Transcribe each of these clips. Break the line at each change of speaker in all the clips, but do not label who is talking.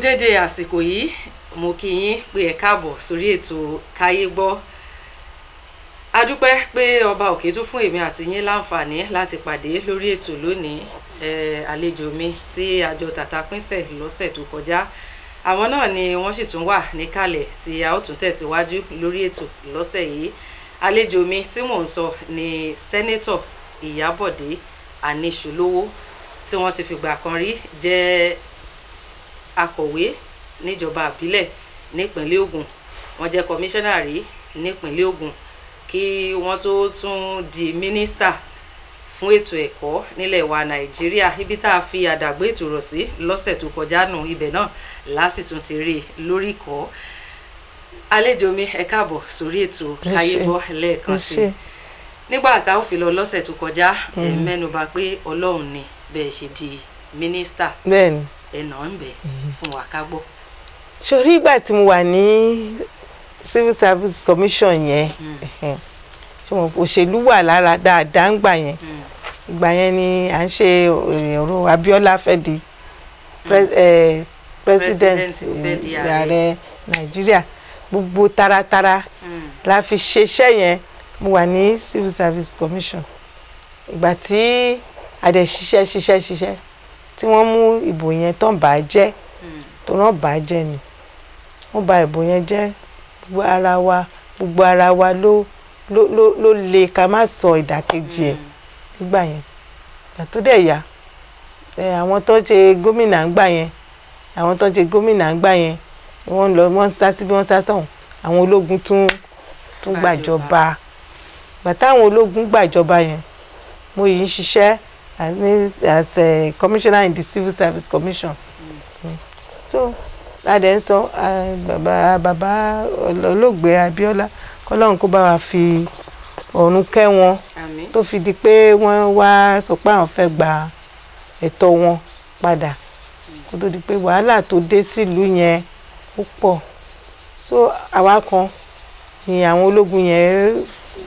dédé àsìkò yìí mo kí yín pé ẹ káàbọ̀ sórí ètò káyé gbọ́ a dúpẹ́ pé ọba òkè tún fún èmi àti yín láǹfààní láti pàdé lórí ètò lónìí ẹ àlejò mi tí àjọ tàtà pínṣẹ̀ lọ́sẹ̀ tó kọjá àwọn náà ni wọ́n sì tún wà níkàlẹ̀ tí a ó tún tẹ̀síwájú lórí ètò lọ́sẹ̀ yìí àlejò mi tí mò ń sọ ni sẹ́nẹ́tọ̀ ìyábọ̀dé aníṣùlówó tí wọ́n ti fìgbà kan rí jẹ́ akọ̀wé níjọba àbílẹ̀ nípínlẹ̀ Ògùn wọ́n jẹ́ kọmíṣánná rí nípínlẹ̀ Ògùn kí wọ́n tó tún di mínísítà fún ètò ẹ̀kọ́ nílẹ̀ wa Nàìjíríà ibi tá a fi àdàgbé ètò rọ̀ sí lọ́sẹ̀ tó kọjá nù ibẹ̀ náà lásìtún ti rí i lórí ìkọ́ àlejò mi ẹ káàbọ̀ sórí ètò káyé gbọ́ lẹ́ẹ̀kan sí i nígbà tá a ó fi lọ lọ́sẹ̀ tó kọjá ẹ mẹ́nuba pé Ọlọ́run ni bẹ́ẹ̀ ṣe di mínísítà
bẹ́ẹ̀ni
ẹ̀nà ń bẹ̀ fún wa ká gbọ́.
sórí ìgbà tí mo wà ní civil service commission yẹn ṣé mo òṣèlú wà lára dáadáa ń gbà yẹn ìgbà yẹn ni à ń ṣe ọ̀rọ̀ Abíọ́lá fẹ́ di president
fẹ́ di
ààrẹ Nàìjíríà gbogbo taratara la fi ṣeṣẹ́ yẹn mo wà ní civil service commission ìgbà tí a dẹ̀ ṣiṣẹ́ ṣiṣẹ́ ṣiṣẹ́ tí wọ́n mú ìbò yẹn tán bà á jẹ́ tó náà bà á jẹ́ ni wọ́n bà ìbò yẹn jẹ́ gbogbo ara wa gbogbo ara wa ló ló ló ló le ká má sọ ìdàkejì ẹ̀ nígbà yẹn ìgbà tó dẹ̀ yá àwọn tó ṣe gómìnà ńgbà yẹn àwọn tó ṣe gómìnà ńgbà yẹn wọ́n lọ wọ́n sá síbi wọ́n sá sọ̀hún àwọn ológun tún tún gbàjọba ìgbà táwọn ológun gbàjọba yẹn mo yìí ń ṣiṣẹ́ as a commissioner in the civil service commission mm. Mm. so adẹ ń sọ bàbá bàbá olóògbé Abíọ́lá kọ́lọ́run kó bá wa fi ọ̀run kẹ́ wọn tó fi di pé wọ́n wá sọ pé àwọn fẹ́ gba ẹ̀tọ́ wọn padà kó tó di pé wàhálà tó dé sílùú yẹn ó pọ̀ so àwa kan ni àwọn ológun yẹn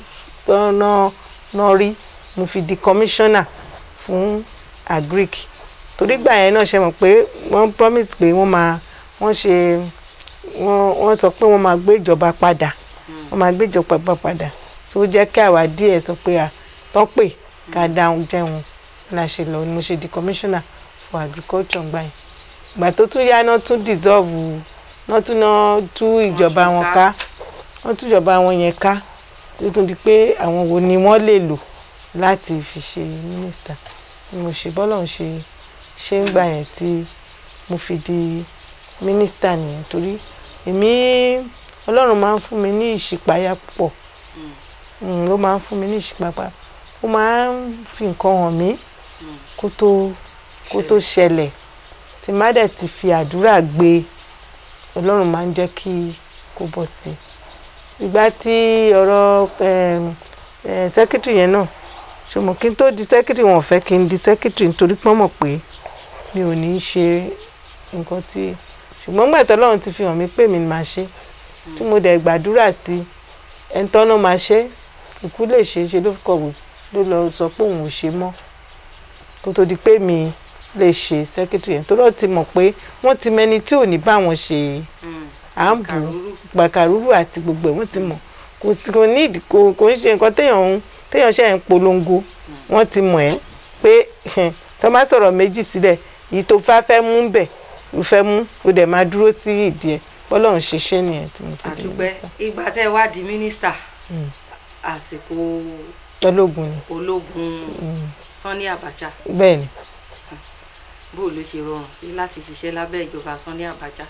náà rí mo fi di commissioner fún agric torí gbà yẹn náà ṣe mọ̀ pé wọ́n promise pé wọ́n máa wọ́n ṣe wọ́n wọ́n sọ pé wọ́n máa gbé ìjọba padà wọ́n máa gbé ìjọba padà so ó jẹ́ kí àwa díẹ̀ sọ pé à tọ́ pé ká dáhùn jẹun la ṣe lọ ni mo ṣe di commissioner for agriculture gbà yẹn ìgbà tó tún yá náà tún dissolve náà tún náà tú ìjọba wọn ká wọ́n tú ìjọba wọn yẹn ká tó tún di pé àwọn wo ni wọ́n lè lò láti fi ṣe mínísítà mo ṣe bọ́lọ̀ ń ṣe ṣé ń gbà yẹn tí mo fi di mínísítà nìyẹn torí èmi ọlọ́run máa ń fún mi ní ìṣípayá púpọ̀ ó máa ń fún mi ní ìṣípayá ó máa ń fi nǹkan hàn mí kó tó kó tó ṣẹlẹ̀ tí má dẹ̀ ti fi àdúrà gbé ọlọ́run máa ń jẹ́ kí kó bọ́ sí i ìgbà tí ọ̀rọ̀ sẹ́kítì yẹn náà ṣùgbọ́n kí n tó di sẹ́kítì wọn fẹ́ kí n di sẹ́kítì nítorí pọ́n mọ̀ pé mi ò ní í ṣe nǹkan tí ṣùgbọ́n gbà tó lọ́run ti fi hàn mí pé mi máa ṣe tí mo dẹ̀ gbàdúrà sí ẹni tọ́nà máa ṣe ikú lè ṣe é ṣe ló kọ̀wé ló lọ sọ pé òun ò ṣe mọ́ kó tó di pé mi lè ṣe sẹ́kítì yẹn tó lọ́ọ́ ti mọ̀ pé wọ́n ti mẹni tí ò ní bá wọn ṣe à ń bù gbàkàrúrù àti gbogbo ẹ̀ wọ́n ti mọ̀ kò sí kò ní kò ń ṣe nǹkan téèyàn ń téèyàn ṣe ń polongo wọ́n ti mọ̀ ẹ́ pé tó bá sọ̀rọ̀ méjì sílẹ̀ èyí tó fẹ́ fẹ́ mú bẹ̀ ló fẹ́ mú ó dẹ̀ máa dúró sí ìdí ẹ̀ bọ́lọ́run ṣe ṣe nìyẹn tí mo fi di mínísítà.
ìgbà tẹ́ ẹ wá di mínísítà àsìkò
ológun ni
ológun Sani Abacha
bẹ́ẹ̀ ni.
bó ló ṣe rọrùn sí láti ṣiṣẹ́ lábẹ́ ìjọba Sani Abacha.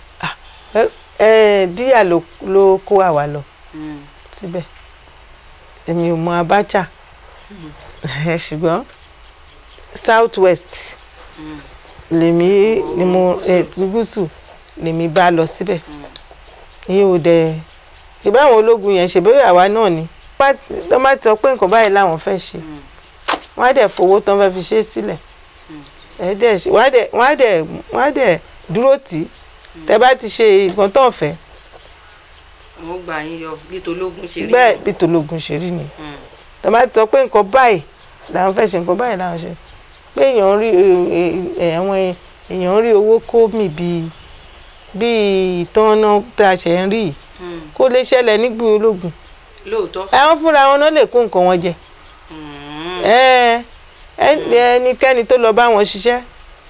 díyà ló kó àwa lọ síbẹ̀ èmi ò mọ Abacha ṣùgbọ́n south west lèmi ni mo gúúsù lèmi bá lọ síbẹ̀ ìyẹn ò dẹ̀ ṣe báwọn ológun yẹn ṣe bóyá àwa náà ni tó bá ti sọ pé nǹkan báyìí làwọn fẹ́ ṣe wọ́n á dẹ̀ fowó tán fẹ́ fi ṣe é sílẹ̀ wọ́n á dẹ̀ dúró tì í tẹ́ bá ti ṣe nǹkan tó ń fẹ́
àwọn gbà yín yọ bí tológun ṣe rí
bẹ́ẹ̀ bí tológun ṣe rí ni tó bá ti sọ pé nǹkan báyìí làwọn fẹ́ ṣe nǹkan báyìí làwọn ṣe pé èèyàn rí àwọn èèyàn rí owó kó mì bíi bíi ìtọ́nà tá a ṣẹ̀ ń rí yìí
Mm.
kó lè ṣẹlẹ̀ nígbì ológun
lóòótọ́.
àwọn fúnra wọn náà lè kó nǹkan wọn jẹ
Mm.
ẹ ẹ ẹnikẹ́ni tó lọ bá wọn ṣiṣẹ́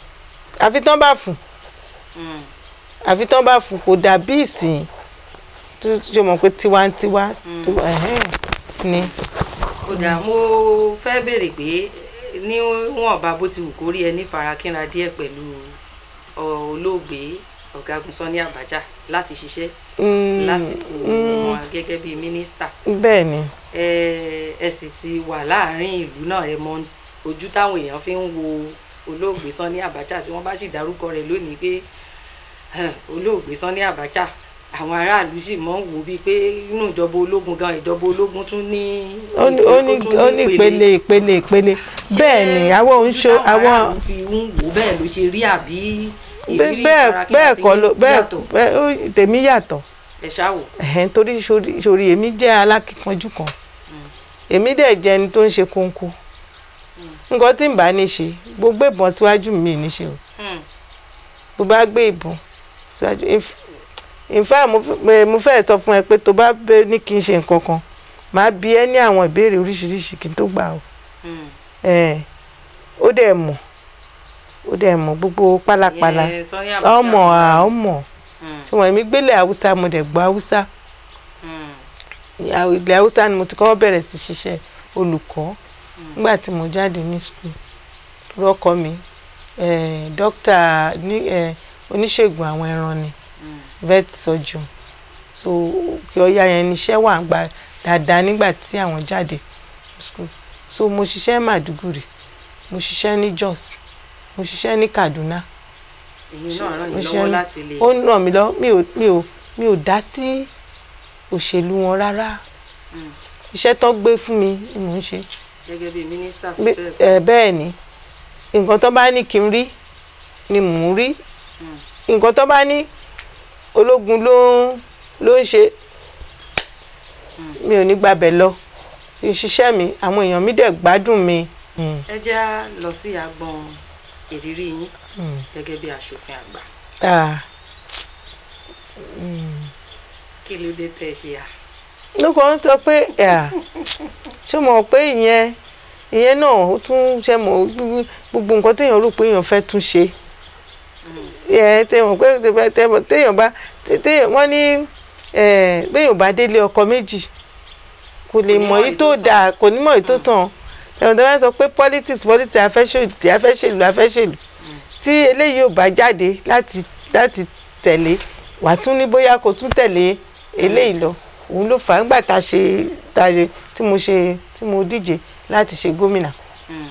àfi tán bá fún
Mm.
àfi tán bá fún kò dàbí ìsìn tó ṣe mọ̀ pé tiwantiwa tó ẹ̀hẹ́n ni.
ó dáa mo fẹ́ béèrè pé níwọ̀nba bó ti wù kó rí ẹni farakínra díẹ̀ pẹ̀lú ọ- olóògbé ọ̀gágun Sani Abacha láti ṣiṣẹ́
Mm,
lásìkò
mm,
wọn gẹ́gẹ́ bíi mínísítà
bẹ́ẹ̀ ni
ẹ ẹ sì ti wà láàrin ìlú náà ẹ mọ ojú táwọn èèyàn fi ń wo olóògbé Sani Abacha tí wọ́n bá sì dárúkọ rẹ̀ lónìí pé hàn, olóògbé Sani Abacha àwọn aráàlú sì mọ̀ ń wò bíi pé inú ìjọba ológun gan ìjọba ológun tún ní
ó ní ó ní
tún
ó ní ìpele ìpele ìpele bẹ́ẹ̀ ni àwọn òun ṣe
àwọn
àwọn
aráàlú fi ń wò bẹ́ẹ̀ ló ṣe rí àbí ìrírí
bẹ́ẹ̀
ìfarakínra
bẹ́ẹ̀
tí
kọ́ ló bẹ́ẹ̀
yàtọ̀
bẹ́ẹ̀ ó- tèmi yàtọ̀
ẹ ṣáà wò.
ẹ̀hẹ́n torí sórí sórí èmi jẹ́ alákìkanjú kan èmi dẹ̀ jẹ́ ẹni tó ń ṣe kónkó nǹkan tí n bá ní ṣe gbogbo ìbọn síwájú mi ní ṣe o
Hmm.
bó bá gbé ìbọn síwájú in- in fact mo fẹ́- pé- mo fẹ́ sọ fún ẹ pé tó bá bẹ ní kí n ṣe nǹkan kan màá bi ẹ́ ní àwọn ìbéèrè oríṣiríṣi kí n tó gbà o
Hmm.
ẹ̀ ó dẹ̀ mọ̀ ó dẹ̀ mọ̀ gbogbo pálapàla
Ìyẹn Sani Abacha
ọmọ à ọmọ
Hmm.
tí wọ́n mi gbélé haúsá mo dẹ̀ gbọ́ haúsá
Hmm.
ilẹ̀ haúsá ni mo ti kọ́ bẹ̀rẹ̀ sí ṣiṣẹ́ olùkọ́ nígbà tí mo jáde ní skul rọ́kọ mi eh, dókítà ní eh, oníṣègùn àwọn ẹran ni
Hmm.
vet surgeon so kí ọya yẹn níṣẹ́ wà ń gba dáadáa nígbà tí àwọn jáde skul so mo ṣiṣẹ́ Màdúgùrì mo ṣiṣẹ́ ní Jos mo ṣiṣẹ́ ní Kaduna
èyí náà ràn
mo
yín
ṣiṣẹ́
lọ́wọ́
ní-
láti lè.
ó ràn mí lọ mi ò mi ò mi ò dá sí òṣèlú wọn rárá
Hmm.
iṣẹ́ tó gbé fún mi ni mò ń ṣe
gẹ́gẹ́ bíi mínísítà fún
Bí-
bẹ́ẹ̀.
ẹ, bẹ́ẹ̀ ni nǹkan tó bá ní kí n rí ni mò ń rí
Hmm.
nǹkan tó bá ní ológun ló ń ló ń ṣe mi ò ní gbàbẹ̀ lọ ìṣiṣẹ́ mi àwọn èèyàn mi dẹ̀ gbádùn mi. Mm,
ẹ jẹ́ á lọ sí agbọn ìrírí yín
mm.
gẹ́gẹ́ bí aṣòfin àgbà
Ah,
kí ló dé tẹ́ ẹ ṣe à.
ló kàn ń sọ pé ah, ṣé mo mọ̀ pé ìyẹn ìyẹn náà ó tún ṣe mọ̀ gbogbo- gbogbo nǹkan téèyàn rò pé èèyàn fẹ́ tún ṣe ẹ téèyàn pé téèyàn- téèyàn bá téèyàn wọ́n ní eh, béèyàn bá délé ọkọ méjì kò lè
ní
mọ
mọ̀
èyí
èyí
tó
tó sàn.
dáa kò ní mọ èyí tó sàn ẹ̀wọ̀n tó bá sọ pé politics politics afẹ́ṣèlú afẹ́ṣèlú afẹ́ṣèlú tí eléyìí ò bá jáde láti láti tẹ̀lé wàá tún ní bóyá kò tún tẹ̀lé eléyìí lọ òun ló fà á nígbà tá a ṣe tá a ṣe tí mo ṣe tí mo díje láti ṣe gómìnà
Hmm.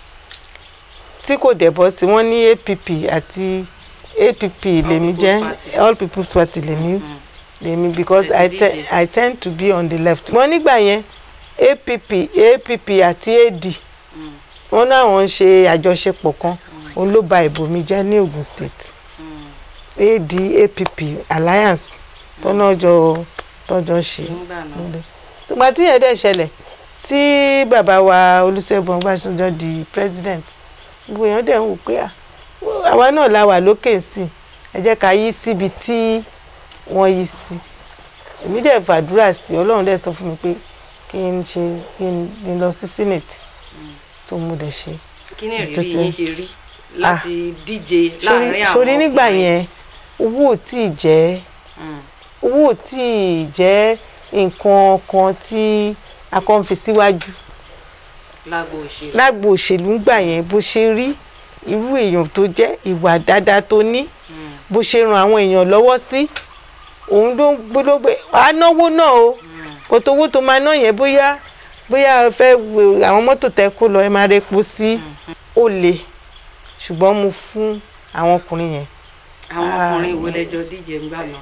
tí kò dẹ̀ bọ́ sí wọ́n ní APP àti APP lèmi
People's
jẹ́
Party.
All People's Party lèmi
Hmm.
lèmi because
Ẹ
I,
ti
te
díje.
I tend to be on the left. wọ́n nígbà yẹn APP APP àti AD
Hmm.
wọ́n náwọn ń ṣe àjọṣepọ̀ kan òun ló ba ìbò mi jẹ́ ní Ogun State
Hmm.
AD APP alliance tọ́nà jọ tọ́jọ́ ṣe
nígbà náà.
ṣùgbọ́n tí yẹn dẹ̀ ṣẹlẹ̀ tí bàbá wa Olúṣẹ́gun Ọbásanjọ́ di president gbogbo èèyàn dẹ̀ ń wò pé à, àwa náà la wà lókè sí i ẹ jẹ́ ká yí síbi tí wọ́n yí sí èmi dẹ̀ fàdúrà sí i Ọlọ́run dẹ̀ sọ fún mi pé kí n ṣe kí n lọ sí senate tó mo dẹ̀ ṣe.
kí ni ìrírí
Ètò
yín ṣe rí láti díje láàrin àwọn
sórí nígbà
ọkùnrin?
yẹn owó ò tí ì jẹ́
Hmm.
owó ò tí ì jẹ́ nǹkan kan tí a kàn fi síwájú
lágbo òṣèlú.
lágbo òṣèlú ń gbà yẹn bó ṣe rí irú èèyàn tó jẹ́ ìwà dáadáa tó ní
Hmm.
bó ṣe ran àwọn èèyàn lọ́wọ́ sí òun ló ń gbólógbé wàá náwó náà o kò tó owó tó máa ná yẹn bóyá bóyá ẹ fẹ́ wo àwọn mọ́tò tẹ kó lọ ẹ máa repo sí ó le ṣùgbọ́n mo fún àwọn ọkùnrin yẹn
àwọn
Ah.
ọkùnrin wo lẹjọ díje ńgbà náà.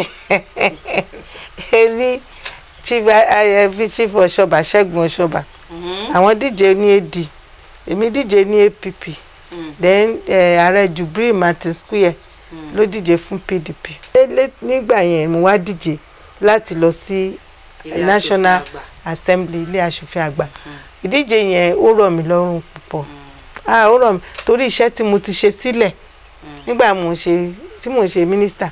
èmi chief ayẹfi chief ọ̀ṣọ́bà ṣẹ́gun ọ̀ṣọ́bà
Hmm.
àwọn díje ní AD èmi díje ní APP
Hmm.
then eh, ààrẹ Jubril Martin Square
Hmm.
ló díje fún PDP. Lé- nígbà yẹn mo wá díje láti lọ sí
Ilé aṣòfin
National
àgbà.
Assembly ilé aṣòfin àgbà ìdíje yẹn ó rọ̀ mí lọ́rùn púpọ̀ ah ó rọ̀ mí torí iṣẹ́ tí mo ti ṣe sílẹ̀ nígbà mo ń ṣe tí mo ń ṣe mínísítà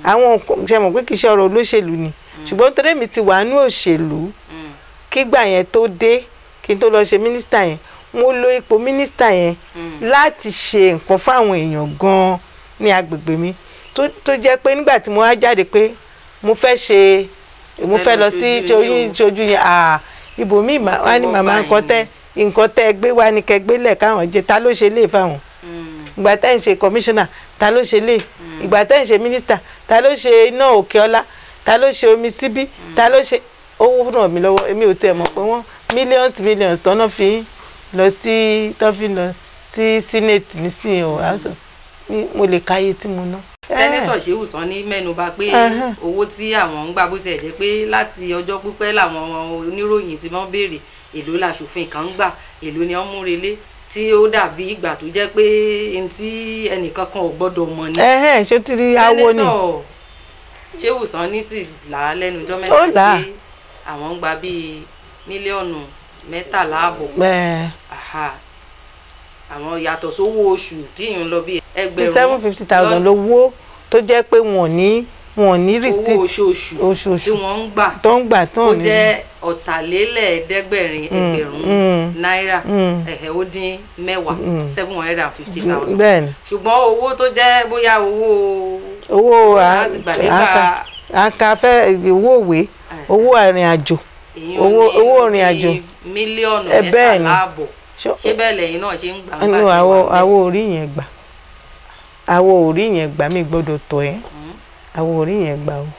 àwọn nǹkan- ṣe mọ̀ pé kì í ṣe ọ̀rọ̀ olóṣèlú ni ṣùgbọ́n torí mi ti wà nú òṣèlú
Mm.
kígbà yẹn tó dé kí n tó lọ ṣe mínísítà yẹn mo lo ipò mínísítà yẹn
Mm.
láti ṣe nǹkan fáwọn èèyàn gan-an ní agbègbè mi tó tó jẹ́ pé nígbà tí mo wá jáde pé mo fẹ́ ṣe mo
Fẹ́
fẹ́
lọ
lọ sí
ṣojú yín o.
ṣojú yẹn à ibòmíì mà- wá ní
Ọwọ́
màmá
báyìí
nǹkan tẹ́ nǹkan tẹ́ gbé wá ní kẹgbẹ́ lẹ̀ káwọn jẹ ta ló ṣe lè fáwọn
Mm.
ìgbà tẹ́ ń ṣe kọmíṣánná ta ló ṣe lè ìgbà tẹ́ ń ṣe mínísítà ta ló ṣe iná òkè ọlá ta ló ṣe omi síbí ta ló ṣe owó ràn mí lọ́wọ́ èmi ò tiẹ̀ mọ̀ pé wọ́n millions millions tọ́nà fi ń lọ sí tó fi ń lọ sí senate nísìnyí o House of- ní- mo lè káyé tí mo ná.
sẹ́nẹ́tọ̀ Shehu Sani mẹ́nuba pé
Ẹhẹ́n.
owó tí àwọn ń gbà bó ṣe jẹ́ pé láti ọjọ́ pípẹ́ làwọn oníròyìn tí wọ́n béèrè èló làṣòfin kan ń gbà èló ni wọ́n mú relé tí ó dàbí ìgbà tó jẹ́ pé n tí ẹnìkan kan ò gbọ́dọ̀ mọ̀ ní.
ẹhẹ́n ṣó ti rí awo ni
sẹ́nẹ́tọ̀ Shehu Sani sì là á lẹ́nu ọjọ́
Ó
mẹ́ta
là á.
pé àwọn ń gba bíi mílíọ̀nù mẹ́tàlá àbọ̀
Ẹ̀,
Aha. àwọn yàtọ̀ sówó oṣù tí ìyún lọ bí
bí
ẹgbẹ̀rún
seven fifty thousand lówó tó jẹ́ pé wọn ò ní wọn ò ní
owó
receipt
oṣooṣù tí
oṣooṣù
wọ́n ń gbà
tó ń gbà tán
ó
ní.
jẹ́ ọ̀tàlélẹ́ẹ̀ẹ́dẹ́gbẹ̀rin ẹgbẹ̀rún
mm.
náírà
Mm.
ẹ̀hẹ́ ó dín mẹ́wàá seven hundred and fifty thousand
bẹ́ẹ̀ ni
ṣùgbọ́n owó tó jẹ́ bóyá owó
owó
láti gbàdégbà
àkàfẹ́ owó òwe owó ìrìn àjò
èyí
owó-
ní
owó ìrìn
bíi
àjò.
mílíọ̀nù
Ẹ bẹ́ẹ̀ ni.
mẹ́tàlá àbọ̀
Ṣó-
ṣé bẹ́ẹ̀ lẹ́yìn náà ṣe ń gbà ń
ẹnu
gbà
àwọ
tí wà
àwọ orí yẹn gbà àwọ orí yẹn gbà mí gbọ́dọ̀ tọ̀ ẹ́ àwọ orí yẹn gbà o.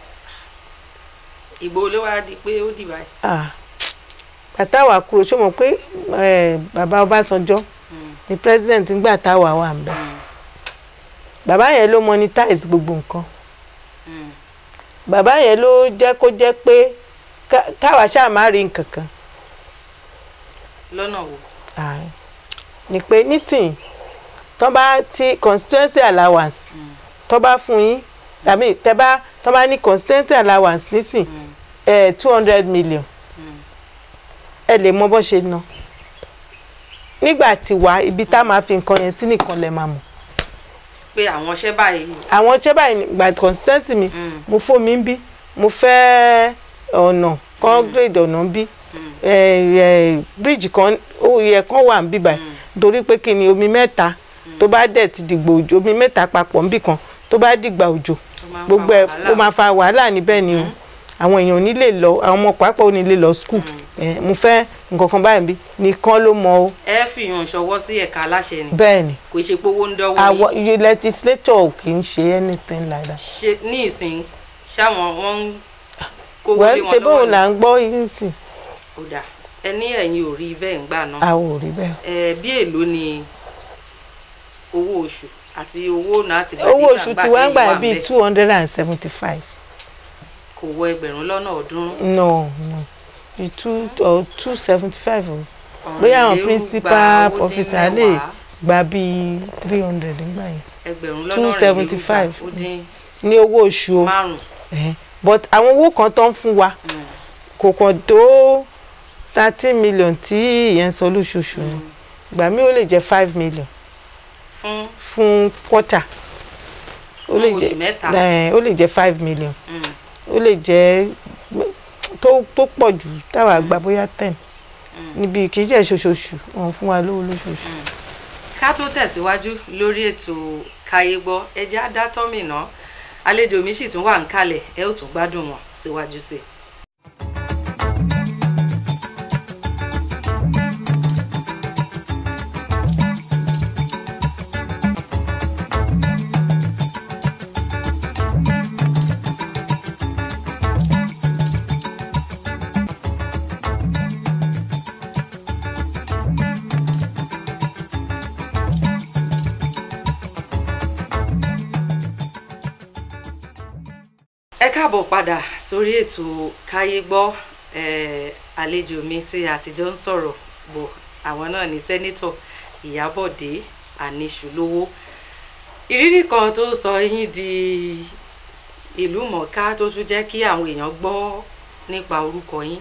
ìgbò ló wá di pé ó dì báyìí.
Ah, bàtà wà kúrò ṣó mọ̀ pé eh, bàbá Ọbásanjọ́
Mm.
ni president ńgbà táwa wà ń bẹ̀
Mm.
bàbá yẹn ló monetize gbogbo nǹkan
Mm.
bàbá yẹn ló jẹ́ kó jẹ́ pé ká- káwa ṣáà má rí nǹkan kan
lọ́nà wo.
Ah, ni pé nísìnyí tó bá ti constituency allowance
Mm.
tó bá fún yín tàbí tẹ bá tó bá ní constituency allowance nísìn
Mm.
two hundred million
Mm.
ẹ lè mọ bó ṣe ná nígbà tí wá ibi tá a máa fi nǹkan yẹn sí nìkan lẹ máa mọ̀
pé àwọn iṣẹ́ báyìí.
àwọn ṣẹ́ báyìí gba constituency mi
Mm.
mo fómi ń bí mo fẹ́ ọ̀nà concrete ọ̀nà ń bí
Mm.
bíríìjì kan ó yẹ kán wà ń bí báyìí torí pé kí ni omi mẹ́ta tó bá dẹ̀ ti dìgbò òjò omi mẹ́ta papọ̀ ń bì kan tó bá dìgbà òjò
Ó máa ń fa
gbogbo ẹ̀
wàhálà.
ó máa fa wàhálà níbẹ̀ ni o àwọn èèyàn ò ní lè lọ àwọn ọmọ pàápàá ò ní lè lọ school Eh, mo fẹ́ nǹkan kan báyìí bí nìkan ló mọ o
ẹ fìyàn ṣọwọ́ sí ẹ̀ka aláṣẹ ni
bẹ́ẹ̀ ni
kò ṣe pé owó ń dọ́wọ́
àwọn
yín
you legislature ò kì í ṣe anything like that.
ṣe ní ìsìn ṣáwọn wọn ń kówó
well
lé
ṣe
wọn
bóun
lọ́wọ́
là ń gbọ́ yín sí
ó dà ẹ ní ẹ̀yin ò rí bẹ́ẹ̀ ń gbà náà
àwọn ò rí bẹ́ẹ̀.
ẹ bí èlò ni owó oṣù àti owó náà ti
owó oṣù tí wọ́n ń gbà bíi two hundred and seventy five
kò wọ ẹgbẹ̀rún lọ́nà ọ̀ọ́dúnrún
no no bíi two or two seventy five o
ọ̀rìn
bóyá àwọn
lérú
principal
gba ó dín
officer lè
mẹ́wàá,
gba bíi three hundred nígbà yẹn
ẹgbẹ̀rún lọ́nà
275.
ó dín
ní owó oṣù o
márùn
Eh, but àwọn owó kan tó ń fún wa kò kàn tó thirteen million tí ìyẹn ń sọ lóṣooṣù ni ìgbà míì ó lè jẹ́ five million
fún
fún quarter ó
Fún
lè
oṣù
jẹ́
mẹ́ta.
eh, ó lè jẹ́ five million
mm,
ó lè jẹ́ tó tó pọ̀ jù táwa gba bóyá ten níbi kì í jẹ́ ṣoṣooṣù wọn fún wa lówó lóṣooṣù.
ká tó tẹ̀síwájú lórí ètò káyé gbọ́ ẹjẹ́ á dá tọ́mì náà àlejò mi sì tún wà ń kalẹ̀ ẹ ó tún gbádùn wọn síwájú sí i. ẹ káàbọ̀ padà sórí ètò káyé gbọ́ eh, àlejò mi tí àtijọ́ ń sọ̀rọ̀ bọ̀ àwọn náà ní sẹ́nítọ̀ ìyábọ̀dé àníṣùlówó ìrírí kan tó sọ yín di ìlú mọ̀ọ́ká tó tún jẹ́ kí àwọn èèyàn gbọ́ nípa orúkọ yín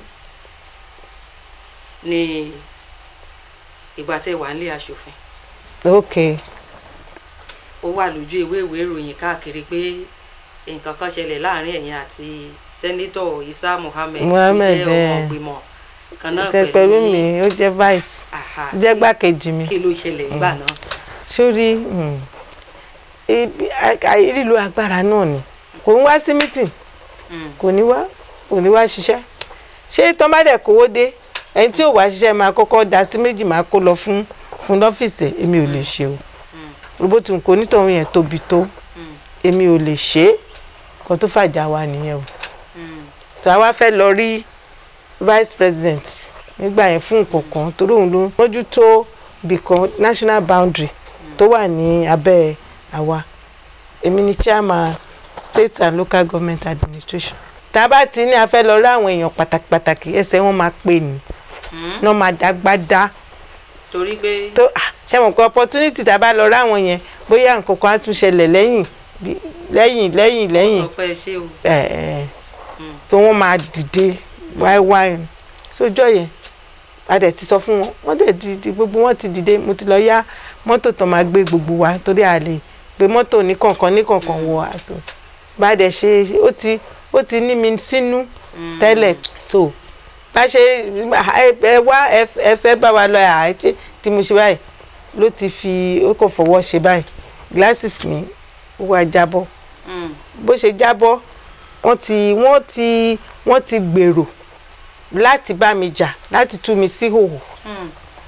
ní ìgbà tẹ́ wà nílé aṣòfin
ok
ó wà lójú ìwé ìwé ìròyìn káàkiri pé nǹkan kan ṣẹlẹ̀ láàrin ẹ̀yin àti sẹ́nítọ̀ Isa Muhammed
Muhammed,
tó jẹ́ ọmọ
eh,
ìgbìmọ̀ kan náà
Kẹ- pẹ̀lú mi ó jẹ́ vice
Aha,
jẹ́ gbàkejì mi
kí ló ṣẹlẹ̀ nígbà náà.
sórí mm, ibi- a- a- lílo agbára náà ni kò ń wá sí meeting
Mm,
kò ní wá kò ní wá ṣiṣẹ́ ṣé tán bá dẹ̀ kówó dé ẹni tí ò wá ṣiṣẹ́ máa kọ́kọ́ da sí méjì máa kó lọ fún fún lọ́fíìsì ẹ̀ èmi ò lè ṣe o robotu kò nítorí yẹn tóbi tó
mm,
èmi ò lè ṣe é kan tó fàjà wa nìyẹn o
mm,
sàwa fẹ́ lọ rí vice president nígbà yẹn fún nǹkan kan torí òun ló mójútó bìkan national boundary tó wà ní abẹ́ àwa èmi ni chairman state and local government administration tá a bá ti ní a fẹ́ lọ rí àwọn èèyàn pàtàkì pàtàkì ẹsẹ̀ wọn máa pè ní
mm.
náà máa dágbádá
torí pé
tó ah, ṣe mọ̀ pé opportunity tá a bá lọ rí àwọn yẹn bóyá nǹkan kan á tún ṣẹlẹ̀ lẹ́yìn bí- lẹ́yìn lẹ́yìn lẹ́yìn
sọ pé ẹ ṣé o.
ẹ̀ ẹ̀
Mm.
so wọ́n máa dìde wáíwáí sójọ́ yẹn a dẹ̀ ti sọ fún wọn wọ́n dẹ̀ dìde gbogbo wọn ti dìde mo ti lọ yá mọ́tò tó máa gbé gbogbo wa torí a lè gbé mọ́tò ní kọ̀ọ̀kan ní kọ̀ọ̀kan wọ àṣọ bá a dẹ̀ ṣe ó ti ó ti ní mi sínú
Mm.
tẹ́lẹ̀ so bá ṣe ẹ ẹ wá ẹ ẹ fẹ́ bá wa lọ ẹ̀ àìtí tí mo ṣe báyìí ló ti fi ó kàn fọwọ́ ṣe báyìí glasses mi ó wá jábọ́
Mm,
bó ṣe jábọ́ wọ́n ti wọ́n ti wọ́n ti gbèrò láti bá mi jà láti tú mi sí hòhò
mm,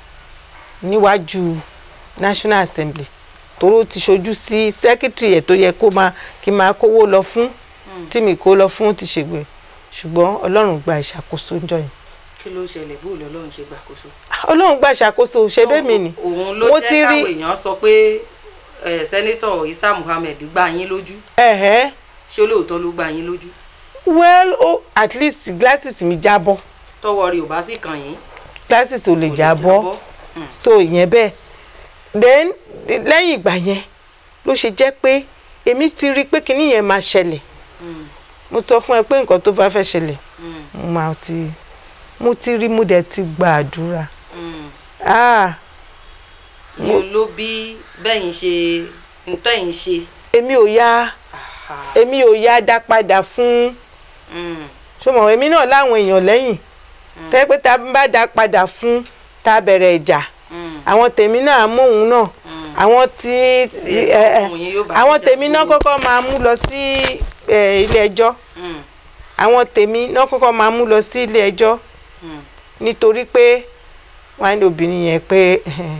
níwájú National Assembly toró ti ṣojú sí sẹ́kítírì ẹ̀ tó yẹ kó máa kí n máa kówó lọ fún tí mi kó lọ fún ti ṣègbè ṣùgbọ́n Ọlọ́run gba ìṣàkóso ńjọ́ yẹn
kí ló ṣẹlẹ̀ bó lọ́lọ́run ṣe gbàkóso.
Ọlọ́run gba ìṣàkóso ṣe bẹ́ẹ̀ mi ni
òun ló
Mo ti
jẹ́
rí-
káwọn èèyàn sọ pé eh, sẹ́nítọ̀ Isa Muhammed gbá yín lójú
ẹ̀hẹ́
ṣé lóòótọ́ ló gbá yín lójú
well oh, at least glasses mi jábọ́
tọwọ́ rí ò bá sì kàn yín.
glasses ò lè
kò lè
jábọ́.
Mm,
so ìyẹn bẹ́ẹ̀ then lẹ́yìn ìgbà yẹn ló ṣe jẹ́ pé èmi ti rí i pé kinní yẹn máa ṣẹlẹ̀
mm,
mo sọ fún ẹ pé nǹkan tó bá fẹ́ ṣẹlẹ̀
mm,
mo máa ti mo ti rí mo dẹ̀ ti gba àdúrà
mm.
ah
òun ló bí bẹ́yìn ṣe ntẹ́yìn ṣe.
èmi ò yá
Aha,
èmi ò yá dá padà fún
mm,
ṣọmọ èmi náà láwọn èèyàn lẹ́yìn tẹ́ pé tá a bá dá padà fún tá a bẹ̀rẹ̀ ìjà
mm,
àwọn tèmi náà móhun náà
mm.
àwọn tí
Tí
ẹ, ẹ,
ọkùnrin yóò bá
àwọn
jà
tèmi náà
gbogbo.
kọ́kọ́ máa mú lọ sí ẹ, ilé ẹjọ́
Mm,
àwọn tèmi náà kọ́kọ́ máa mú lọ sí ilé ẹjọ́
mm,
nítorí pé wọ́n á ní obìnrin yẹn pé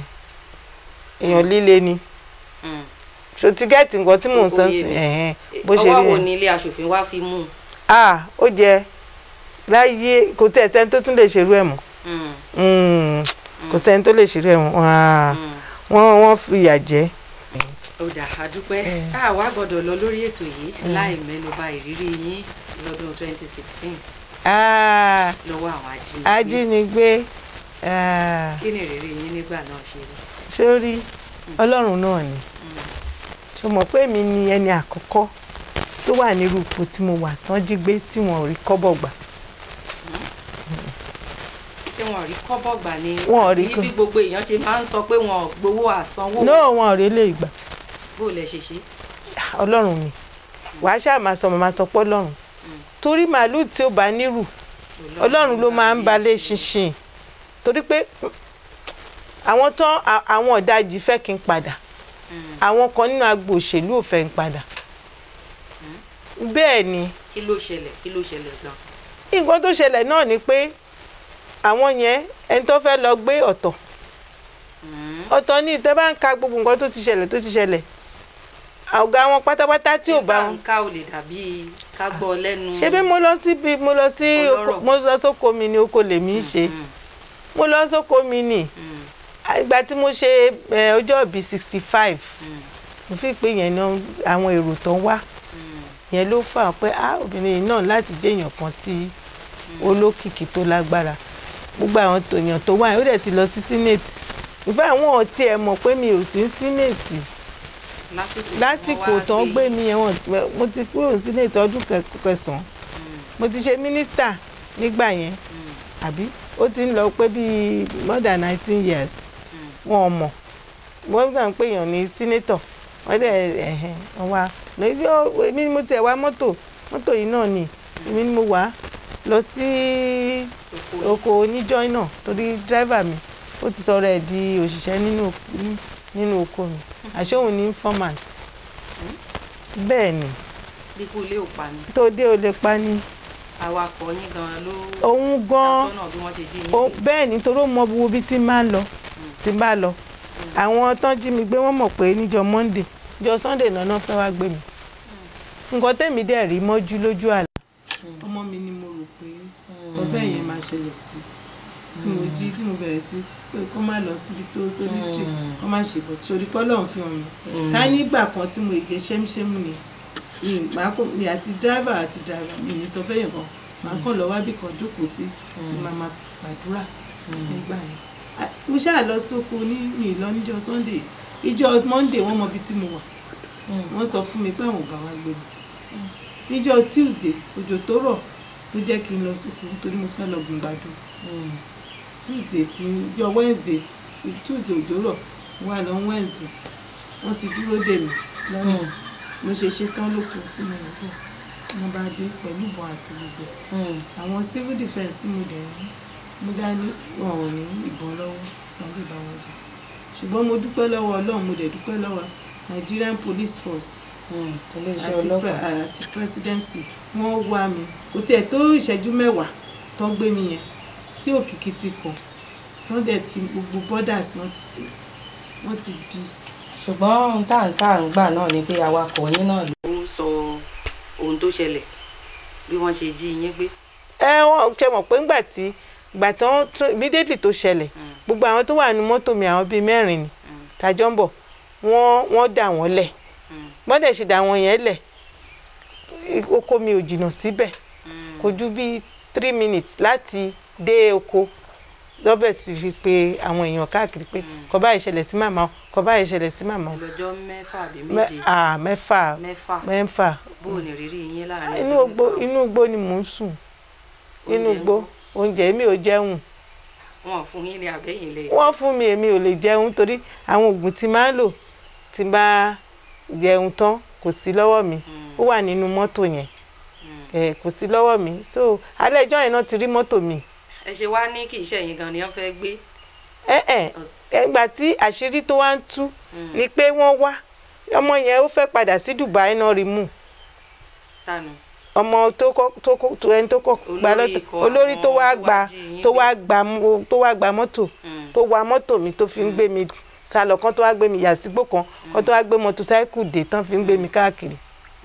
èèyàn líle ni
mm.
so tíkẹ́ẹ̀tì nǹkan tí mò ń
Ó
san
yé
sí
mi.
ẹ̀hẹ́n, bó ṣe
ọwọ́
rí
wo
yẹn
ni ilé aṣòfin wá fi mú un.
ah ó jẹ láyé kò tẹ̀ sẹ́ni tó tún lè ṣerú ẹ̀ mọ́
Mm,
Mm, kò sẹ́ni tó lè ṣerú ẹ̀ mọ́ Wọ́n á-
mm.
wọ́n wọ́n fìyà jẹ
ó dà á dúpẹ́ a wá gbọ́dọ̀ lọ lórí ètò yìí láì mẹ́nuba ìrírí yín lọ́dún 2016
Ah,
lọ́wọ́ àwọn ajínigbé
ajínigbé ah,
kí ni ìrírí yín nígbà náà ṣe rí.
sórí ọlọ́run náà ni ṣo mọ̀ pé èmi ni ẹni àkọ́kọ́ tó wà nírú ipò tí mo wà tán jí gbé tí wọn ò rí kọ́bọ̀ gbà
ṣé wọn ò rí kọ́bọ̀ gbà ni
Wọn ò rí
àbí
kọ́-
bí gbogbo èèyàn ṣe máa ń sọ pé wọn ò gbowó àsanwó
náà wọn ò rí lè gbà
bó lẹ ṣe ṣe.
ọlọ́run mi wàá ṣáà máa sọ màmá sọ pé ọlọ́run torí màálùú tí ó bá nírù ọlọ́run ló máa ń balẹ̀ ṣinṣin torí pé àwọn tán à- àwọn ọ̀dàjì fẹ́ kí n padà
Mm.
àwọn kan nínú agbo òṣèlú ò fẹ́ n padà bẹ́ẹ̀ ni
kí ló ṣẹlẹ̀ kí ló ṣẹlẹ̀ gan.
nǹkan tó ṣẹlẹ̀ náà ni pé àwọn yẹn ẹni tó fẹ́ lọ gbé ọ̀tọ̀
Mm.
ọ̀tọ̀ ní ìtẹ́ bá ń ka gbogbo nǹkan tó ti ṣẹlẹ̀ tó ti ṣẹlẹ̀ ọ̀gá wọn pátápátá tí ò bá wọn.
ká ò lè dàbí ká gbọ́ lẹ́nu.
ṣebí mo lọ síbi mo lọ sí oko-
Ọlọ́rọ̀.
mo lọ sóko mi ni oko lèmi ń ṣe
Mm,
mo lọ sóko mi ni
mm,
ìgbà tí mo ṣe ẹ, ọjọ́ ìbí sixty five
mm,
mo fi pé yẹn náà àwọn èrò tó ń wá
mm,
yẹn ló fà pé ah obìnrin yìí náà láti jẹ́ èèyàn kan tí olókìkí tó lágbára gbogbo àwọn tòyàn tó wà yẹn ó dẹ̀ ti lọ sí sínẹ́ẹ̀tì ìfẹ́ àwọn ọ̀tí ẹ̀ mọ̀ pé mi ò sí ní sínẹ́ẹ̀tì
lásìkò
lásìkò tó ń gbé mi yẹn wọn mo ti kúrò ní sínẹ́ẹ̀tì ọdún kẹ- kẹsàn-án mo ti ṣe mínísítà nígbà yẹn àbí ó ti ń lọ pé bíi more than nineteen years wọn ò mọ̀ wọ́n gbà ń pè yàn ní sínétọ̀ wọ́n dẹ̀ ẹ̀hẹ́n wọ́n wá lórí ó- èmi ni mo tẹ̀ wá mọ́tò mọ́tò yìí náà ni èmi ni mo wà á lọ sí oko oníjọ́ náà torí dírẹ́fà mi ó ti sọ̀rọ̀ ẹ̀ di òṣìṣẹ́ nínú ní- nínú oko mi àṣé òun ní informant bẹ́ẹ̀ ni
bí kú ilé ò pa ni
tó dé o lè pa ni
awakọ̀ yín gan ló
òun gan-an
ṣàtọ́nà bí wọ́n ṣe jí yín
ó
gbé.
bẹ́ẹ̀ ni torí ó mọ gbogbo ibi tí n bá lọ tí n bá lọ àwọn tán jí mi gbé wọ́n mọ̀ pé níjọ́ monday níjọ́ sunday náà náà fẹ́ wá gbé mi nǹkan tẹ̀mí dẹ̀ rí mọ́jú lójú àlá. ọmọ mi ni mo rò pé ọbẹ̀ yẹn máa ṣẹlẹ̀ sí tí mo jí tí mo bẹ̀rẹ̀ sí pé kó má lọ síbi tó solitary kó má ṣe bọ̀ sórí pọ́lọ́ fi hàn mí ká nígbà kan tí mo jẹ ṣẹ́mṣẹ́mù ni mi màá kó mi àti dráìvà àti dráìvà mi ní sọ fẹ́yìn kan màá kàn lọ wábì kan jókòó sí tí màá máa gbàdúrà nígbà yẹn Ah, mo ṣáà lọ sóko ní mi lọ níjọ́ sunday ìjọ́ monday wọ́n mọ ibi tí mo wà wọ́n sọ fún mi pé àwọn ò bá wa gbé mi níjọ́ tuesday òjò tó rọ̀ ló jẹ́ kí n lọ sóko nítorí mo fẹ́ lọ gùn gbàdú tuesday ti ìjọ́ wednesday ti tuesday òjò rọ̀ mo wà lọ wednesday wọ́n ti dúró dè mí lọ́nà mo ṣe ṣetán lóko tí mo rò bọ̀ mo bá dé pẹ̀lú ìbọn àti gbogbo ẹ̀ àwọn civil defence tí mo dẹ̀ ń mú dání wọn ò ní ìbọn lọ́wọ́ tán lè bá wọn jà ṣùgbọ́n mo dúpẹ́ lọ́wọ́ ọlọ́run mo dẹ̀ dúpẹ́ lọ́wọ́ Nigerian Police Force
iléeṣẹ́
àti pre-
ọlọ́pàá
àti presidency wọ́n wá mi kò tiẹ̀ tó ìṣẹ́jú mẹ́wàá tó gbé mi yẹn tí òkìkí ti kàn tó dẹ̀ ti gbogbo borders wọ́n ti wọ́n ti di
ṣùgbọ́n ohun tá à ń ká à ń gbà náà ni pé awakọ̀ yín náà ló sọ ohun tó ṣẹlẹ̀ bí wọ́n ṣe jí yín gbé.
ẹ wọn ṣe mọ̀ pé ńgbà tí ìgbà tí wọ́n tún immediately tó ṣẹlẹ̀ gbogbo àwọn tó wà ní mọ́tò mi àwọn bíi mẹ́rin ni tàjọ́ ń bọ̀ wọ́n wọ́n dà wọ́n lẹ̀ wọ́n dẹ̀ ṣe dà wọ́n yẹn lẹ̀ i- oko mi ò jìnnà síbẹ̀ kò ju bíi three minutes láti dé oko robert fi pe àwọn èèyàn káàkiri pé kò báyìí ṣẹlẹ̀ sí màmá o kò báyìí ṣẹlẹ̀ sí màmá o
lọ́jọ́ mẹ́fà àbí
Mẹ́-
méje
ah, mẹ́fà
mẹ́fà
mẹ́fà
bó o ní rírí yín láàrin
inú
ọjọ́
igbó
mẹ́fà?
inú igbó ni mò ń sùn inú
Oúnjẹ
igbó oúnjẹ mi ò jẹun
wọn ò fún yín ní àbẹ́yìn lẹ̀.
wọ́n fún mi èmi ò lè jẹun torí àwọn oògùn tí máa ń lò tí n bá jẹun tán kò sí lọ́wọ́ mi ó wà nínú mọ́tò yẹn ẹ̀ kò sí lọ́wọ́ mi so alẹ́ ìjọ́ yẹn náà ti rí mọ́tò mi
ẹ ṣe wá ní kì í ṣe ẹ̀yin gan ni wọ́n fẹ́ gbé.
ẹ ẹ ẹgbà tí àṣírí tó wá ń tú ni pé wọ́n wá ọmọ yẹn ó fẹ́ padà sí Dubai náà rí mú
tánu.
ọmọ tó kọ tó kọ tó ẹni tó kọ gba
Olórí
lọ́tọ̀
ikọ̀
olórí tó
àwọn
wá
tó wá
gba
jí yín
tó
gbé.
wá gba mú- tó wá gba mọ́tò
Mm.
tó wa mọ́tò mi tó fi ń gbé mi sálọ kan tó wá gbé mi yà sígbó kan kan tó wá gbé mọ́tòsáíkù dé tán fi ń gbé mi káàkiri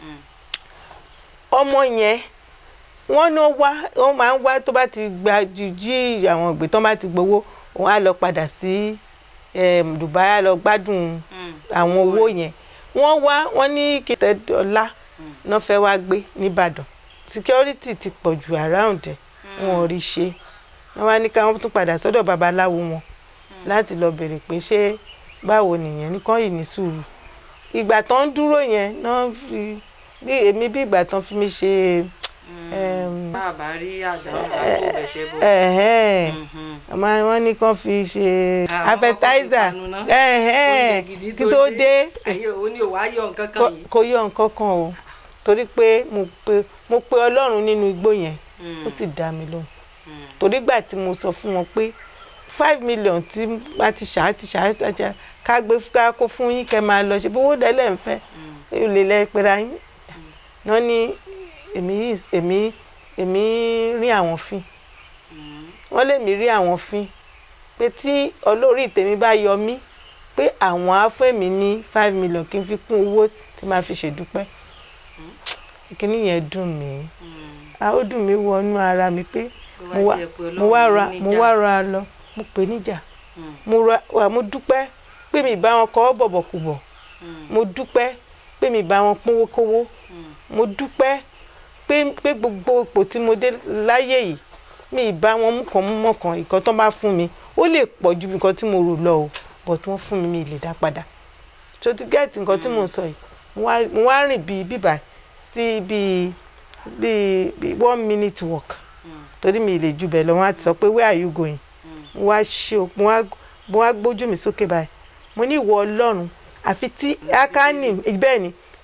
ọmọ yẹn wọ́n náà wá wọ́n máa ń wá tó bá ti gba ju jí àwọn ìgbé tán bá ti gbowó wọ́n á lọ padà sí em, Dubai á lọ gbádùn àwọn owó yẹn wọ́n wá wọ́n ní kìtẹ́ dọ́là náà fẹ́ wá gbé nìbàdàn security ti pọ̀ jù around ẹ̀ wọn ò rí ṣe wọ́n wá ní káwọn tún padà sọ́dọ̀ babaláwo wọn láti lọ bèrè pé ṣé báwo nìyẹn nìkan yìí ní sùúrù ìgbà tó ń dúró yẹn náà fi bí èmi bí ìgbà tán fi mi ṣe em,
bàbá rí àdánù àgbo bẹ̀ṣẹ̀ bọ̀.
ẹ̀hẹ́n
Mhm.
ọmọ wọn ní kàn fi ṣe
Ah,
appetizer
wọ́n kọ́kọ́ fi panu ná.
ẹ̀hẹ́n
Oúnjẹ gidi
kí tó dé
ayé òun ni ò wá yọ nǹkan kan
kò-
yìí.
kò yọ nǹkan kan o torí pé mo pe mo pe ọlọ́run nínú igbó yẹn ó sì dá mi lóhùn torí gbà tí mo sọ fún wọn pé five million tí a ti ṣá ti ṣá ti ṣá ká gbé ká kó fún yín kẹ́ máa lọ ṣe bówó dẹ́lẹ̀ ń fẹ́ ó lè lẹ́ pera yín náà ní èmi yìí èmi èmi rí àwọn fín wọ́n lè mí rí àwọn fín pé tí olórí tèmi bá yọ mí pé àwọn á fún èmi ní five million kí n fi kún owó tí màá fi ṣèdúpẹ́ kíní yẹn dùn mí a ó dùn mí wọnú ara mi pé mo wá mo wá ra mo wá ra lọ mo pè níjà mo ra wà mo dúpẹ́ pé mi bá wọn kọ́ bọ̀bọ̀kùbọ̀ mo dúpẹ́ pé mi bá wọn pínwó kówó mo dúpẹ́ pé pé gbogbo ipò tí mo dé láyé yìí mi ì bá wọn mú kan mú mọ́kàn ìkan tó bá fún mi ó lè pọ̀ ju nǹkan tí mo rò lọ o but wọ́n fún mi mi ì lè dá padà tó ti gẹ́ẹ̀tì nǹkan tí mo ń sọ yìí mo wá mo wá rìn bíi bíbà sí bíi bíi bíi one minute walk torí mi ì lè ju bẹ́ẹ̀ lọ wọ́n á ti sọ pé where are you going mo wá ṣe o mo wá mo wá gbójú mi sókè báyìí mo ní ìwọ ọlọ́run àfi tí akáni bẹ́ẹ̀ ni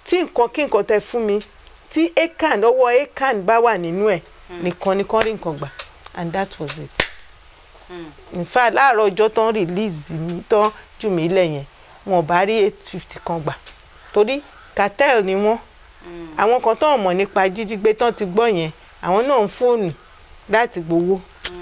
tí nǹkan kí nǹkan tẹ fún mi tí acan ọwọ́ acan bá wà nínú ẹ̀ nìkan ni kán rí nǹkan gbà and that was it in fact láàárọ̀ ọjọ́ tán release mi tán jù mí lẹ̀ yẹn wọn ò bá rí eight fifty kan gbà torí cartel ni wọ́n àwọn kan tán mọ̀ nípa jíjígbé tán ti gbọ́ yẹn àwọn náà ń fóònù láti gbowó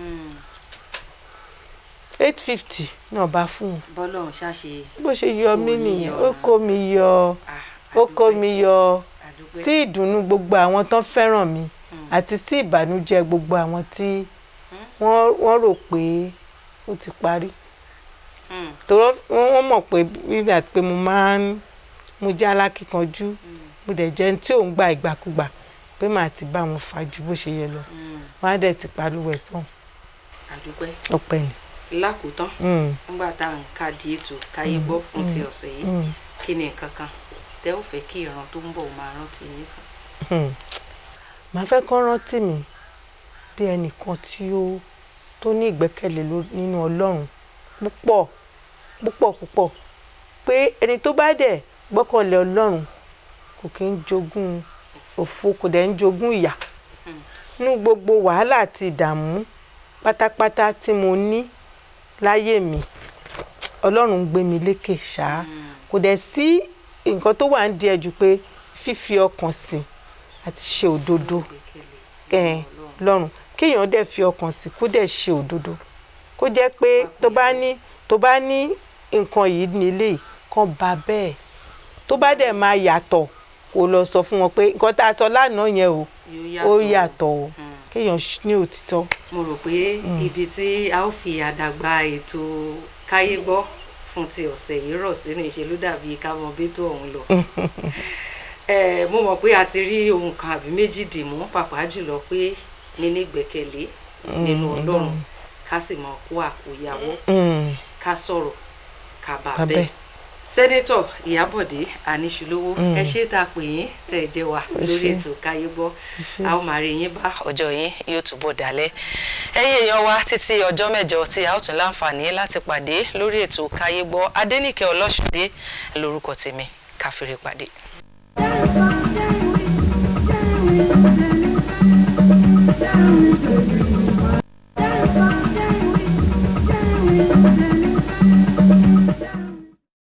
eight fifty náà bá fún wọn
bọ́lọ̀ ń ṣàṣe
bó ṣe yọ mí
Kò ní
nìyẹn
yọ.
ó kó mi yọ
ah,
ó kó
àdúpẹ́,
mi yọ
àdúpẹ́.
sí ìdùnnú gbogbo àwọn tán fẹ́ràn mi àti sí ìbànújẹ́ gbogbo àwọn tí wọ́n wọ́n rò pé ó ti parí
Mm,
tòrọ wọ́n wọ́n mọ̀ pé bíbí àti pé mo máa ń mo jẹ́ alákìkanjú mo dẹ̀ jẹ́ ẹni tí ò ń gba ìgbàkúgbà pé màá ti bá wọn fà ju bó ṣe yẹ lọ
mm,
wọ́n á dẹ̀ ti palúwẹ̀ sàn
àdúpẹ́
ọpẹ́ ni.
lákòótán
Mm,
nígbà tá à ń kádìí ètò káyé gbọ́ fún ti ọ̀sẹ̀ yìí
mm,
kí ni nǹkan kan tẹ́ ò fẹ́ kí ìran tó ń bọ̀ máa rántí yín fún.
mm. màá fẹ́ kán rántí mi bí ẹnìkan tí ó tó ní ìgbẹ́kẹ̀lé ló- nínú ọlọ́run púpọ̀ púpọ̀ púpọ̀ pé ẹni tó bá dẹ̀ gbọ́kànlé ọlọ́run kò kí ń jogún òfo kò dẹ̀ ń jogún ìyà nínú gbogbo wàhálà àti ìdààmú pátápátá tí mo ní láyé mi ọlọ́run ń gbé mi lékè ṣáá kò dẹ̀ sí nǹkan tó wà ń di ẹ̀jú pé fífi ọkàn sìn àti ṣe òdodo
Ìgbẹ́kẹ̀lé
ẹ̀ lọ́rùn kéèyàn dẹ̀ fi ọkàn sí kó dẹ̀ ṣe òdodo kó jẹ́ pé tó bá ní tó bá ní nǹkan yìí nílé yìí kàn bá bẹ́ẹ̀ tó bá dẹ̀ máa yàtọ̀ kó lọ sọ fún wọn pé nǹkan tá a sọ lánàá yẹn o
yóò
ó yàtọ̀ o
Mm.
kéèyàn ṣ- ní òtítọ́
mo rò pé ibi tí a ó fi àdàgbà ètò káyé gbọ́ fún ti ọ̀sẹ̀ yìí rọ̀ sínú ìṣèlú dàbí ká mọ bí tó ọ̀hún lọ. Eh, mo mọ̀ pé a ti rí ohun kan àbí méjì dìmú pàápàá jùlọ pé níní ìgbẹ́kẹ̀lé nínú ọlọ́run ká sì mọ kó àkóyawọ́
Mm,
ká sọ̀rọ̀ ká bá
Bá
bẹ́ẹ̀.
bẹ́ẹ̀.
sẹ́nẹ́tọ̀ ìyábọ̀dé àníṣulówó
Mm.
ẹ ṣé tá a pè yín tẹ̀ ẹ jẹ́ wa
Ẹ
lórí
ṣé.
ètò káyé gbọ́
ẹ ṣé.
a ó máa rí yín bá ọjọ́ yín yóò túbọ̀ dálẹ̀ ẹ̀yin èèyàn wa títí ọjọ́ mẹ́jọ tí a ó tún láǹfààní láti pàdé lórí ètò káyé gbọ́ adẹ́nìkẹ́ ọlọ́ṣùdé lórúkọ tèmi káfíńrè pàdé.
Down with the